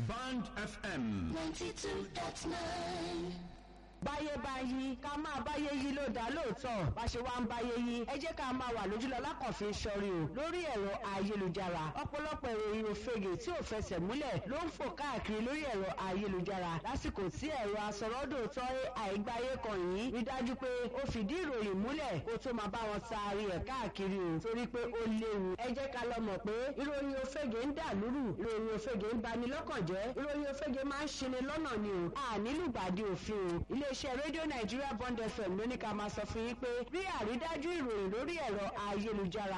Band FM. 92.9. báyé bá yí ká máa báyé yí ló dá lóòótọ́ bá ṣe wá ń báyé yí ẹ jẹ́ ká máa wà lójúlọ lákànfin sọrí o lórí ẹ̀rọ ayélujára ọ̀pọ̀lọpọ̀ ìròyìn òfegè tí ò fẹsẹ̀ múlẹ̀ ló ń fò káàkiri lórí ẹ̀rọ ayélujára lásìkò tí ẹ̀rọ asọ̀rọ̀dòtọ́ àìgbáyé kan yìí rí dájú pé ó fìdí ìròyìn múlẹ̀ kó tó máa bá wọn taari ẹ̀ káàkiri o torí pé ó léwu ẹ jẹ́ ká lọ mọ̀ pé ìròyìn òfegè ń dà lúrù ìròyìn òfegè ń bani lọ́kàn jẹ́ ìròyìn òfegè máa ń ṣini lọ́nà ni o ànílùgbàdì òfin o iléeṣẹ́ rédíò nàìjíríà bond fm ló ní ká máa sọ fún yín pé rí àrídájú ìròyìn lórí ẹ̀rọ ayélujára